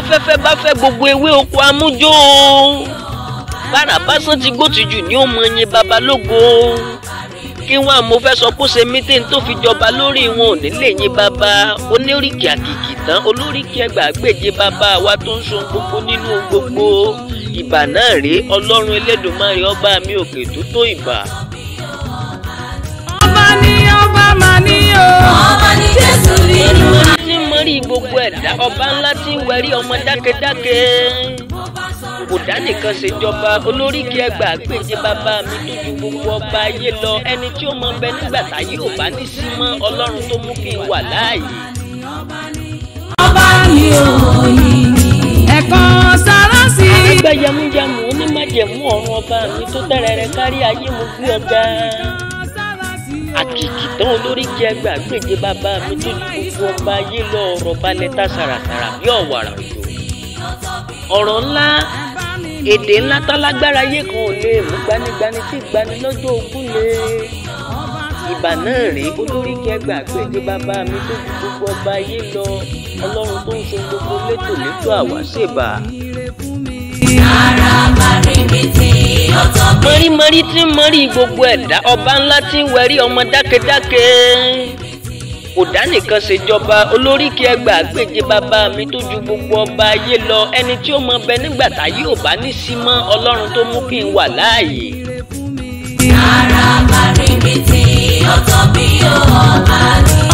báfẹ́fẹ́ bá fẹ́ gbogbo ewé oko amújó bára básán ti gbó tìjú ní ó mọ ẹyin babalógo kí wọn mo fẹ́ sọ kó ṣe mítìn tó fi jọba lórí wọn ò nílé yín bàbá onírìkì àkìkì tán olóríkì ẹgbàágbèje bàbá wa tó ń so gbogbo nínú gbogbo ìbà náà rèé ọlọ́run elédùnmarè ọba mi òkè tó tó ìbà. ọba ní ọba mà ní o. ọba ní jésù nínú ọba tí ń mọrí gbogbo ẹ̀dá ọba ńlá tí ń wẹ̀rí ọmọ dákedáke kò dá nìkan ṣèjọba olóríkì ẹgbàágbèje bàbá mi tó ju gbogbo ọba ayé lọ ẹni tí ó mọ bẹ nígbà táyé ò bá ní sí mọ́ ọlọ́run tó mú kí n wà láàyè. ọba ní òyìn ẹ̀kan sára sí i. ẹgbẹ́ yamuyamu onímájẹ̀mú ọ̀run ọba mi tó tẹ́rẹ̀ẹ́rẹ́ kárí ayé mo gbé ọ̀gá àkìkì tán olóríkì ẹgbàágbèje bàbá mi tó ju gbogbo ọba ayé lọ ọ̀rọ̀ balẹ̀ tá sàràsàrà bí ọ̀wàrà òjò ọ̀rọ̀ ńlá èdè ńlá tálágbára ayé kan ò lè mú gbanigbani tí gbani lọ́jọ́ ogún lè ìbà náà rèé olóríkì ẹgbàágbèje bàbá mi tó ju gbogbo ọba ayé lọ ọlọ́run tó ń ṣe gbogbo létòlétò àwáṣèbà. àràbà rìbìtì ó tóbi. mọ̀rímọ̀rí tí ń mọ̀rí gbogbo ẹ̀dá ọba ńlá tí ń wẹ̀rí ọmọ dákedáke kò nìkan ṣèjọba olóríkì ẹgbàágbèje bàbá mi tó ju gbogbo ọba ayé lọ ẹni tí ó mọ bẹ nígbà táyé ò bá ní sí mọ́ ọlọ́run tó mú kí n wà láàyè. àràbà rìbìtì ó tóbi ó ọba ní